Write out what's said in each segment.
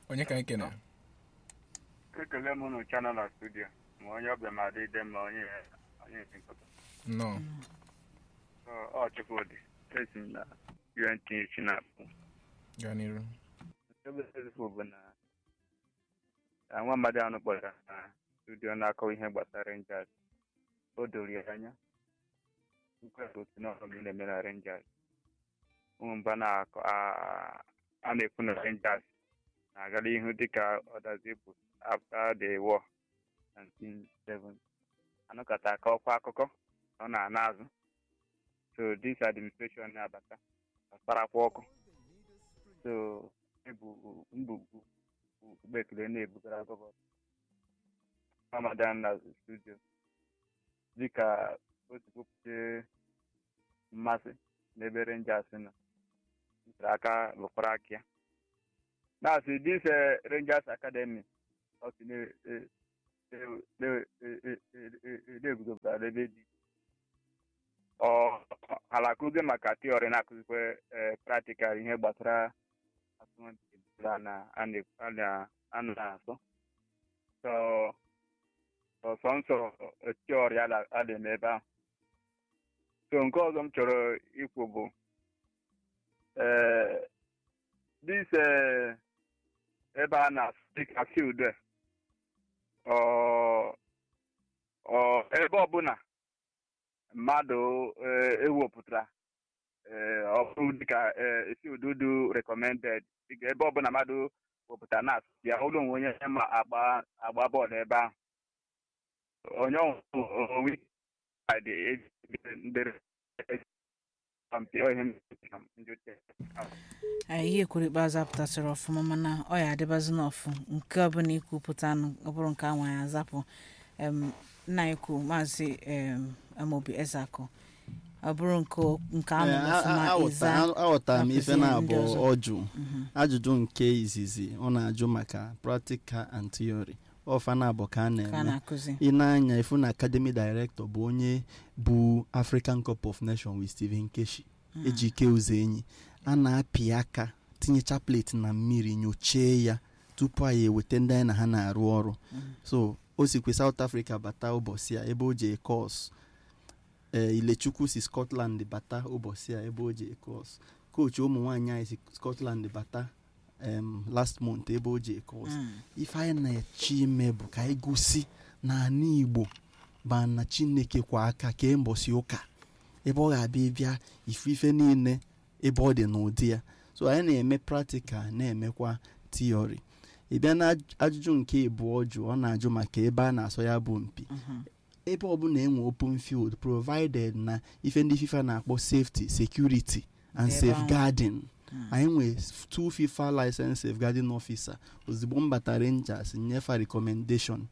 onye ka anyị kene ekele m unu chana na studio ma onye ọbịa ma dị ide ma onye onye isi nkọta nnọọ ọ chukwudị esi m na unt chi na-akpụ gaa n'iru ebe ezifụ bụ na na nwa mmadụ ahụ kpọrọ na studio na-akọ ihe gbasara rangers o doro ya anya nkwesị otu na ọrụ na-eme na rangers ụmụ mba na-akọ a- a na-ekwu na rangers na-agara ihu dịka ọdazi bụ after the war 1970 anụkọta aka ọkwa akụkọ ọ na-ana azụ so this administration na-abata ọkparakwa ọkụ so ebu mbugbu ugbo ekele na-ebugara gọvanọ ramadan na studio dịka o si kwupụta mmasị n'ebe rangers nọ tere aka lụkwara aka ya na-asị this eh, rangers academy ọ sị na- eh, eh, eh, eh, eh, eh, eh, na-eguzobara ebe dị ọ ala akụzi maka tiọrị na-akụzikwa eh, practical ihe gbasara asọmpi a na- a na- a na- a na-asọ so ọsọ nsọ tiọrị a na- a na-eme ebe ahụ so nke ọzọ m chọrọ ikwu bụ eh, this eh, ebe a na dịka field a, ọ ọ ebe ọbụla mmadụ eh, ewepụtara eh, ọ bụrụ dịka eh, field du recommended dịka ebe ọbụla mmadụ wepụtara na ya ụlọ onwe onye ma agba agba bọọlụ ebe ahụ onye onwe ndere asọmpi ọ ihe m ndị ochie. anyị ihe kwuru ikpeazụ apụtasịrị ọfụma mana ọ ya adịbazi n'ọfụ nke ọbụla ikwupụtanụ ọ bụrụ nke anwa ya azapụ em, nna anyị kwu maazị em, amobi ezeakụ ọ bụrụ nke nke anụ ọfụma ịza aghọtara m ife akụzie na-abụ ndị ọzọ. ọjụ ajụjụ nke izizi ọ na-ajụ maka practical and theory ọfa na-abụ ka a ka a na-eme na-akụzi ị na-anya ifu na academy director bụ onye bụ african cup of nation with stephen keshi ejike ụzọ enyi a na-apị aka tinyecha plate na mmiri nyochie ya tupu anyị eweta ndị anyị na ha na-arụ ọrụ so o sikwe south africa bata ụbọchị a ebe o jee kos ee ilechukwu si scotland bata ụbọchị a ebe o jee kos kochi ụmụ nwaanyị anyị si scotland bata em, last month ebe o jee kos ife anyị na-eche ime bụ ka anyị gosi na ana igbo ba na chineke kwa aka kee mbọsị ụka ebe ọ ga-abịa ịbịa ife ife niile ebe ọ dị n'ụdị ya so anyị na-eme practical na-emekwa tiori ị bịa na aj- ajụjụ nke ịbụọ jụ ọ na-ajụ maka ebe a na-asọ ya bụ mpi ebe ọbụla enwe open field provided na ife ndị fifa na-akpọ safety security and Ebe ahụ. safeguarding anyị nwee two fifa license safeguarding officer ozugbo m bata rangers nyefa recommendation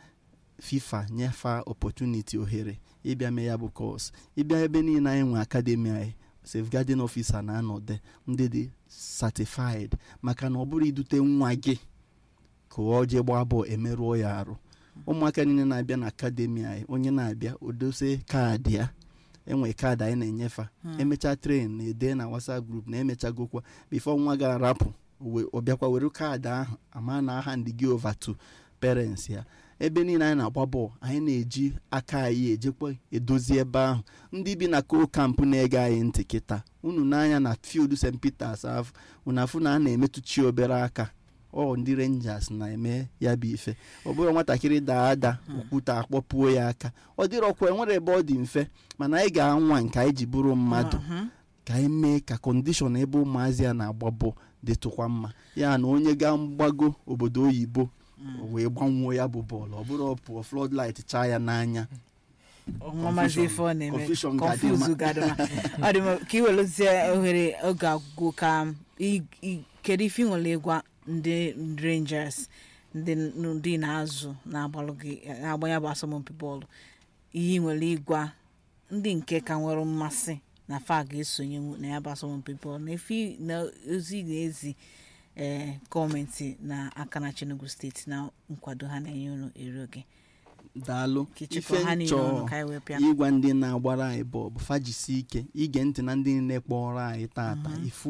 fifa nyefa opportunity ohere ịbịa mee ya bụ kos ịbịa ebe niile anyị nwe academy anyị safeguarding officer na-anọde ndị dị certified maka na ọ bụrụ idute nwa gị ka ọ jee gbaa bọọlụ emerụọ ya arụ ụmụaka niile na-abịa na akademi anyị onye na-abịa odose kaadị ya enwe kaadị anyị na-enyefa emecha tren na-ede na whatsapp group na emechagokwa bifo nwa ga-arapụ we- ọ bịakwa were kaadị ahụ ama na aha ndị gị over to parents ya ebe niile anyị na-agba bọọlụ anyị na-eji aka anyị ejekwa edozi ebe ahụ ndị bi na ko kampụ na-ege anyị ntị kịta unu n'anya na field st peters ahụ unu afụ na a na-emetụchi obere aka ọ ndị rangers na-eme ya bụ ife ọ bụrụ nwatakịrị daa ada okwute akpọpuo ya aka ọ dịrọkwa enwere ebe ọ dị mfe mana anyị ga-anwa nke anyị ji bụrụ mmadụ ka anyị mee ka kọndishọn ebe ụmụazị a na-agba bọọlụ dịtụkwa mma ya na onye ga mgbago obodo oyibo o wee gbanwuo ya bụ bọọlụ ọ bụrụ ọ pụọ floodlight chaa ya n'anya ọnwa maazị ife ọ na-eme Confusion ga-adị confuse mma. gadịma ọ dị mma ka ị weluzie ohere oge agwụgwụ ka ị- ị- kedu ife ị nwere ịgwa ndị rangers ndị ndị na-azụ na-agbalụ gị na-agba ya bụ asọmpi bọọlụ ihe ị nwere ịgwa ndị nke ka nwere mmasị na fa ga-esonye na ya bụ asọmpi bọọlụ na efi na ozi na-ezi ee gọọmenti na aka na Enugu steeti na nkwado ha na-enye unu eri oge daalụ ka ịchịkọ ha niile ọnụ ka anyị wee pịa ịgwa ndị na-agbara anyị bọọlụ fajisi ike ige ntị na ndị niile kpọrọ anyị tata ifu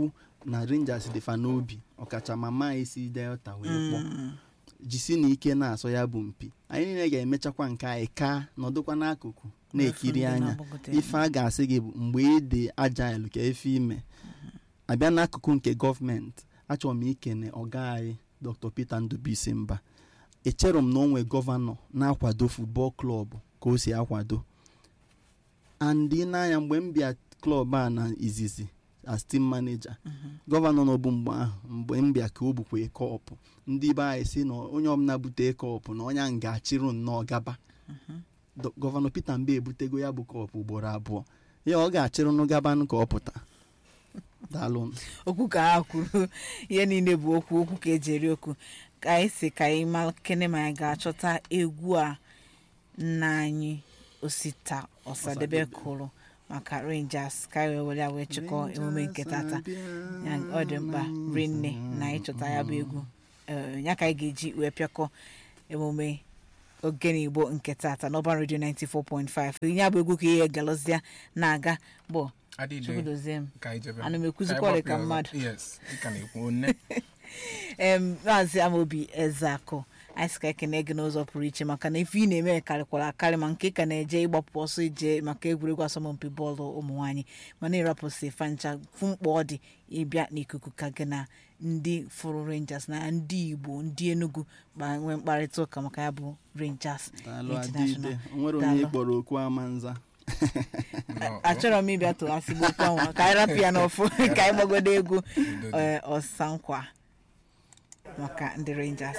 na rangers dịfa n'obi ọkacha mama anyị si delta wee kpọọ jisi na ike na-asọ ya bụ mpi anyị niile ga-emechakwa nke anyị ka nọdụkwa n'akụkụ na-ekiri anya ife a ga-asị gị bụ mgbe ị dị agile ka efe ime abịa n'akụkụ nke gọọmenti achọrọ m ikene ọga anyị dr peter ndubisi mba echere m na onwe gọvanọ na-akwado futbọl klọb ka o si akwado and ị na-anya mgbe m bịa klọb a na izizi as team manager gọvanọ nọbụ mgbe ahụ mgbe m bịa ka o bukwe kọpụ ndị be anyị si na onye ọbụla bute kọpụ na onye ahụ ga-achịrụ nnọọ gaba Do- gọvanọ peter mbe ebutego ya bụ kọpụ ugboro abụọ ya ọ ga-achịrụnụ gabanụ ka ọ pụta daalụ okwu ka ha kwuru ihe niile bụ okwu okwu ka eji eri okwu ka anyị si ka anyị ma kene ma anyị ga-achọta egwu a nna anyị osita ọsadebe kụrụ maka rangers ka anyị wee were ya wee chịkọ emume nke tata Ya, ọ dị mkpa rinne na ịchọta ya bụ egwu Eh, ya ka anyị ga-eji wee pịakọ emume ogene igbo nke tata n'ọban redio 94.5 ya bụ egwu ka ihe galọzia na-aga bụ adịde chukwudozie m ka anyị jebe Ana m ekwuzikwa Ka anyị ọrịa ka gbapụ ya ọzọ. mmadụ. yes dịka na-ekwu nne em maazị amaobi ezeakụ anyị sị ka ekene gị n'ụzọ pụrụ iche maka na ife ị na-eme karịkwara akarị ma nke ka na-eje ịgbapụ ọsọ ije maka egwuregwu asọmpi bọọlụ ụmụ nwaanyị mana ịrapụsị fancha fụ mkpa ọ dị ịbịa n'ikuku ka gị na ndị fụrụ rangers na ndị igbo ndị enugu gba nwee mkparịta ụka maka ya bụ rangers daalụ international adịde o nwere onye Daalụ. ịkpọrọ okwu amanza Nnọọ. achọrọ m ịbịa tụghasịgbu okwu ahụ ka anyị rapụ ya n'ọfụ ka anyị gbagodo egwu Udo dị. eh, ọsankwa maka ndị rangers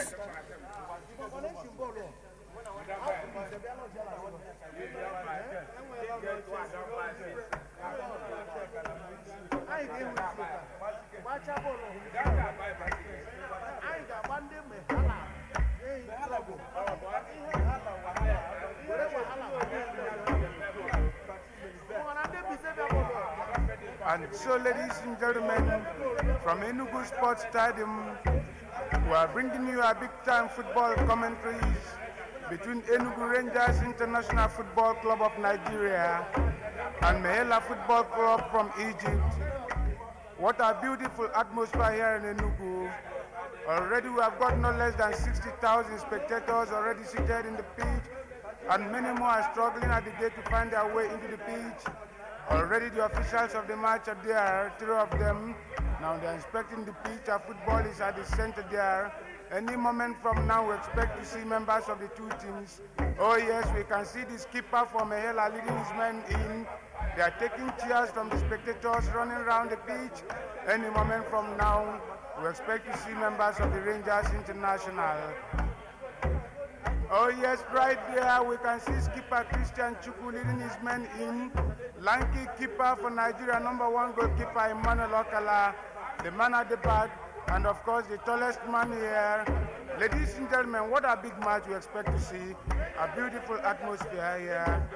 anyị ga-ewe gbachaa bọọlụ anyị ga-agba ndị mgbe ha na ehi klọbụ were wahala mana ndị bise bịa bọọlụ And so, ladies and gentlemen, from Enugu Sports Stadium, we are bringing you a big time football commentaries between Enugu Rangers International Football Club of Nigeria and Mehela Football Club from Egypt. What a beautiful atmosphere here in Enugu. Already we have got no less than 60,000 spectators already seated in the pitch, and many more are struggling at the gate to find their way into the pitch. Already the officials of the match are there, three of them. Now they're inspecting the pitch. Our football is at the center there. Any moment from now, we expect to see members of the two teams. Oh yes, we can see the skipper from Mehela leading his men in. They are taking cheers from the spectators running around the pitch. Any moment from now, we expect to see members of the Rangers International. Oh yes, right there we can see skipper Christian Chukwu leading his men in. Lanky keeper for Nigeria, number one goalkeeper Emmanuel Okala, the man at the back, and of course the tallest man here. Ladies and gentlemen, what a big match we expect to see. A beautiful atmosphere here.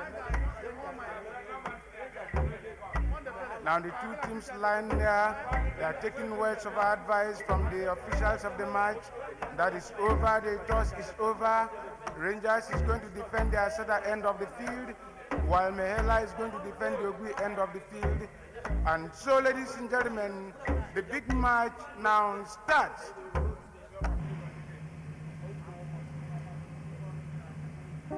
Now the two teams line there, they are taking words of advice from the officials of the match. That is over, the toss is over. Rangers is going to defend the Asada end of the field, while Mehela is going to defend the Ogui end of the field. And so, ladies and gentlemen, the big match now starts.